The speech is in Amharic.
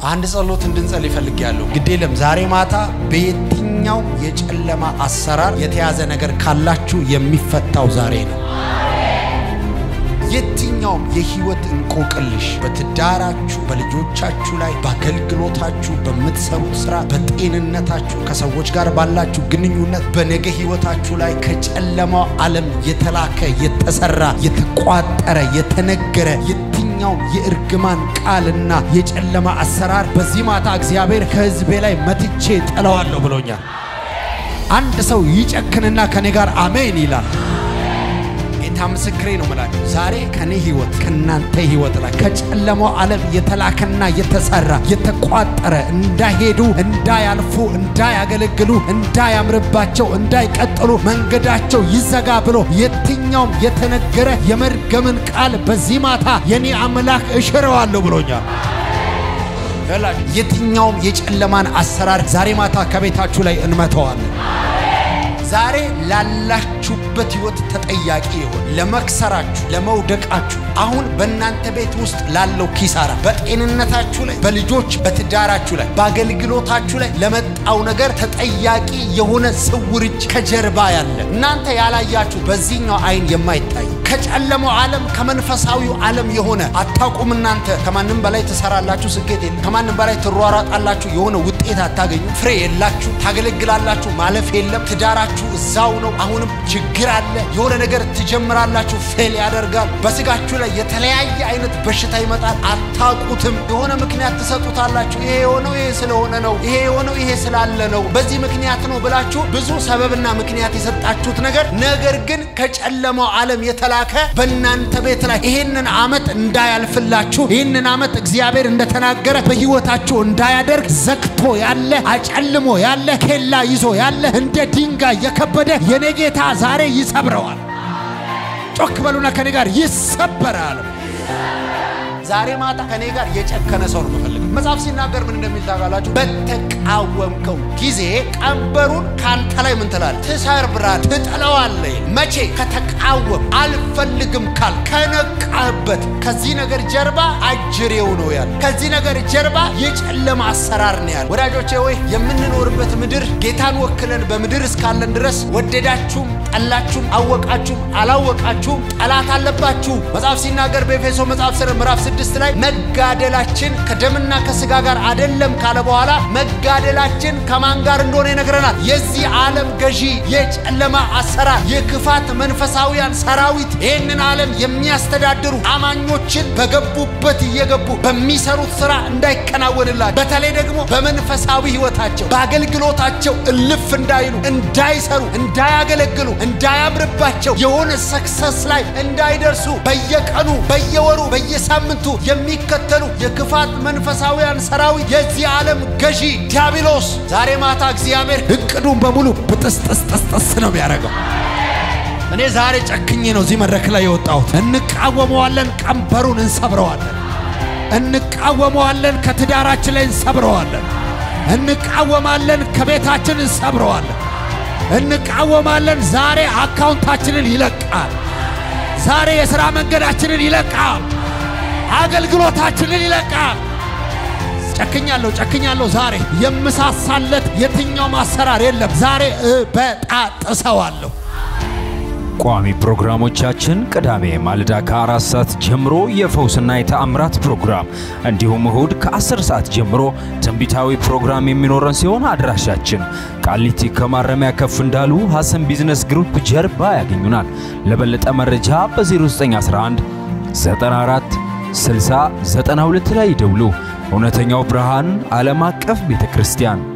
አንድ ጸሎት እንድንጸልይ እፈልጋለሁ። ግድ የለም ዛሬ ማታ በየትኛው የጨለማ አሰራር የተያዘ ነገር ካላችሁ የሚፈታው ዛሬ ነው። የትኛውም የህይወት እንቆቅልሽ በትዳራችሁ፣ በልጆቻችሁ ላይ፣ በአገልግሎታችሁ፣ በምትሰሩት ስራ፣ በጤንነታችሁ፣ ከሰዎች ጋር ባላችሁ ግንኙነት፣ በነገ ህይወታችሁ ላይ ከጨለማው ዓለም የተላከ የተሰራ የተቋጠረ የተነገረ የትኛውም የእርግማን ቃልና የጨለማ አሰራር በዚህ ማታ እግዚአብሔር ከህዝቤ ላይ መትቼ ጥለዋለሁ ብሎኛል። አንድ ሰው ይጨክንና ከኔ ጋር አሜን ይላል። ጌታ ምስክሬ ነው ምላችሁ። ዛሬ ከኔ ህይወት ከናንተ ህይወት ላይ ከጨለማው ዓለም የተላከና የተሰራ የተቋጠረ እንዳይሄዱ፣ እንዳያልፉ፣ እንዳያገለግሉ፣ እንዳያምርባቸው፣ እንዳይቀጥሉ መንገዳቸው ይዘጋ ብሎ የትኛውም የተነገረ የመርገምን ቃል በዚህ ማታ የኔ አምላክ እሽረዋለሁ ብሎኛል። የትኛውም የጨለማን አሰራር ዛሬ ማታ ከቤታችሁ ላይ እንመተዋለን። ዛሬ ላላችሁበት ህይወት ተጠያቂ ይሆን ለመክሰራችሁ፣ ለመውደቃችሁ፣ አሁን በእናንተ ቤት ውስጥ ላለው ኪሳራ፣ በጤንነታችሁ ላይ፣ በልጆች በትዳራችሁ ላይ፣ በአገልግሎታችሁ ላይ ለመጣው ነገር ተጠያቂ የሆነ ስውር እጅ ከጀርባ ያለ እናንተ ያላያችሁ በዚህኛው አይን የማይታይ ከጨለመው ዓለም ከመንፈሳዊው ዓለም የሆነ አታውቁም። እናንተ ከማንም በላይ ትሰራላችሁ፣ ስኬት የለም። ከማንም በላይ ትሯሯጣላችሁ፣ የሆነ ውጤት አታገኙ፣ ፍሬ የላችሁ፣ ታገለግላላችሁ፣ ማለፍ የለም። ትዳራችሁ እዛው ነው። አሁንም ችግር አለ። የሆነ ነገር ትጀምራላችሁ፣ ፌል ያደርጋል። በስጋችሁ ላይ የተለያየ አይነት በሽታ ይመጣል፣ አታውቁትም። የሆነ ምክንያት ትሰጡታላችሁ። ይሄ የሆነው ይሄ ስለሆነ ነው፣ ይሄ የሆነው ይሄ ስላለ ነው፣ በዚህ ምክንያት ነው ብላችሁ ብዙ ሰበብና ምክንያት የሰጣችሁት ነገር ነገር ግን ከጨለማው ዓለም የተላከ በእናንተ ቤት ላይ ይህንን ዓመት እንዳያልፍላችሁ ይህንን ዓመት እግዚአብሔር እንደተናገረ በሕይወታችሁ እንዳያደርግ ዘግቶ ያለ አጨልሞ ያለ ኬላ ይዞ ያለ እንደ ድንጋይ የከበደ የኔ ጌታ ዛሬ ይሰብረዋል። ጮክ በሉና ከኔ ጋር ይሰበራል። ዛሬ ማታ ከኔ ጋር የጨከነ ሰው ነው የምፈልገው። መጽሐፍ ሲናገር ምን እንደሚል ታውቃላችሁ? በተቃወምከው ጊዜ ቀንበሩን ካንተ ላይ ምን ትላለህ? ትሰብራለህ፣ ትጥለዋለህ። መቼ? ከተቃወም አልፈልግም ካል ከነቃህበት። ከዚህ ነገር ጀርባ አጅሬው ነው ያለ። ከዚህ ነገር ጀርባ የጨለማ አሰራር ነው ያለ። ወዳጆቼ ወይ የምንኖርበት ምድር ጌታን ወክለን በምድር እስካለን ድረስ ወደዳችሁም ጠላችሁም አወቃችሁም አላወቃችሁም ጠላት አለባችሁ። መጽሐፍ ሲናገር በኤፌሶ መጽሐፍ ስር ምዕራፍ ስድስት ላይ መጋደላችን ከደምና ከስጋ ጋር አደለም ካለ በኋላ መጋደላችን ከማን ጋር እንደሆነ ይነግረናል። የዚህ ዓለም ገዢ የጨለማ አሰራር የክፋት መንፈሳዊያን ሰራዊት ይህንን ዓለም የሚያስተዳድሩ አማኞችን በገቡበት እየገቡ በሚሰሩት ስራ እንዳይከናወንላቸው በተለይ ደግሞ በመንፈሳዊ ህይወታቸው በአገልግሎታቸው እልፍ እንዳይሉ እንዳይሰሩ እንዳያገለግሉ እንዳያምርባቸው የሆነ ሰክሰስ ላይ እንዳይደርሱ በየቀኑ በየወሩ በየሳምንቱ የሚከተሉ የክፋት መንፈሳዊያን ሰራዊት የዚህ ዓለም ገዢ ዲያብሎስ ዛሬ ማታ እግዚአብሔር እቅዱን በሙሉ ብጥስጥስጥስጥስ ነው የሚያደርገው። እኔ ዛሬ ጨክኜ ነው እዚህ መድረክ ላይ የወጣሁት። እንቃወመዋለን፣ ቀንበሩን እንሰብረዋለን። እንቃወመዋለን፣ ከትዳራችን ላይ እንሰብረዋለን። እንቃወማለን፣ ከቤታችን እንሰብረዋለን። እንቃወማለን። ዛሬ አካውንታችንን ይለቃል። ዛሬ የሥራ መንገዳችንን ይለቃል። አገልግሎታችንን ይለቃል። ጨክኛለሁ፣ ጨክኛለሁ። ዛሬ የምሳሳለት የትኛው ማሰራር የለም። ዛሬ እበጣጥሰዋለሁ። ቋሚ ፕሮግራሞቻችን ቅዳሜ ማለዳ ከአራት ሰዓት ጀምሮ የፈውስና የተአምራት ፕሮግራም እንዲሁም እሁድ ከ10 ሰዓት ጀምሮ ትንቢታዊ ፕሮግራም የሚኖረን ሲሆን አድራሻችን ቃሊቲ ከማረሚያ ከፍ እንዳሉ ሐሰን ቢዝነስ ግሩፕ ጀርባ ያገኙናል። ለበለጠ መረጃ በ0911 94 60 92 ላይ ይደውሉ። እውነተኛው ብርሃን ዓለም አቀፍ ቤተ ክርስቲያን